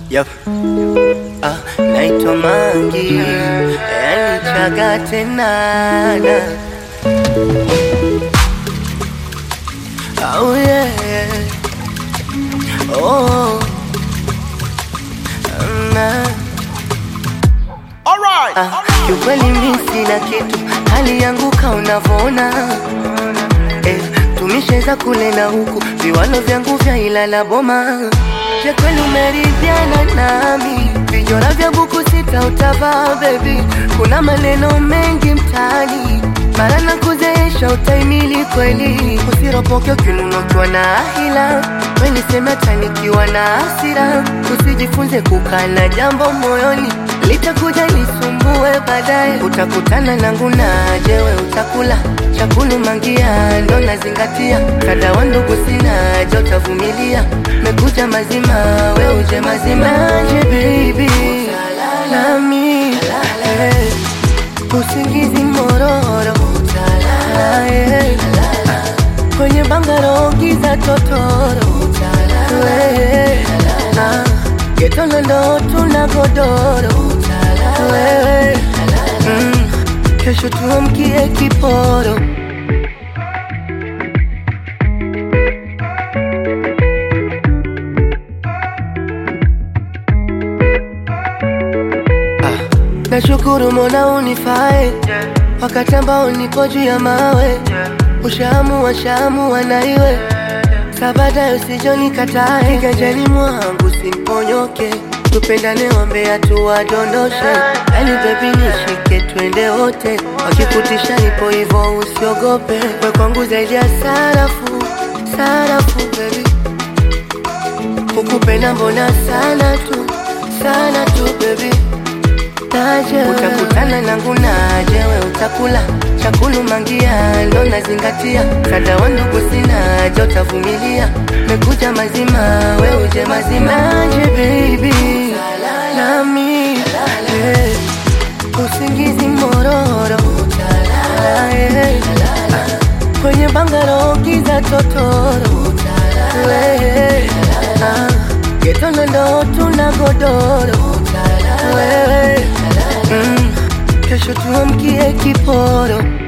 Yep. Ah, naitwa Mangi, yani chaga tenana. Oh yeah. Oh. Na. Ah, kiukweli mi sina kitu, hali yangu ka unavyoona eh, tumesheza kule na huku, viwalo vyangu vya Ilala Boma. Je, kweli umeridhiana nami? Vijora vya buku sita utavaa baby, kuna maneno mengi mtaani mara na kuzeesha utaimili kweli, usiropoke ukinunukiwa na ahila, we niseme hata nikiwa na hasira, usijifunze kukaa na jambo moyoni litakuja lisumbue baadaye, utakutana nangu naje, we utakula chakulu mangia, ndo nazingatia kada wa ndugu sina je, utavumilia mekuja mazima, we uje mazima je baby nami eh, usingizi mororo eh, kwenye bangaro giza totoro eh, ah, getona ndo tuna godoro wewe mm, kesho tuamkie kiporo Nashukuru Mola unifae wakati ambao nipo juu ya mawe, ushaamua shaamua na iwe sabada, usijonikatae kiganjani mwangu simponyoke, tupendane, ombea tuwadondoshe, yani bebi nishike, twende wote, wakikutisha nipo hivyo, usiogope, we kwangu zaidi ya sarafu, sarafu bebi, kukupenda mbona sana tu, sana tu bebi naje utakutana nangu naje, we utakula chakulu mangia, ndo nazingatia kada wa ndugu sina je, utavumilia mekuja mazima, we uje mazima naje baby nami eh, usingizi mororo eh, kwenye bangaro giza totoro eh, ah, getona ndo tuna godoro wewe mm, kesho tuamkie kiporo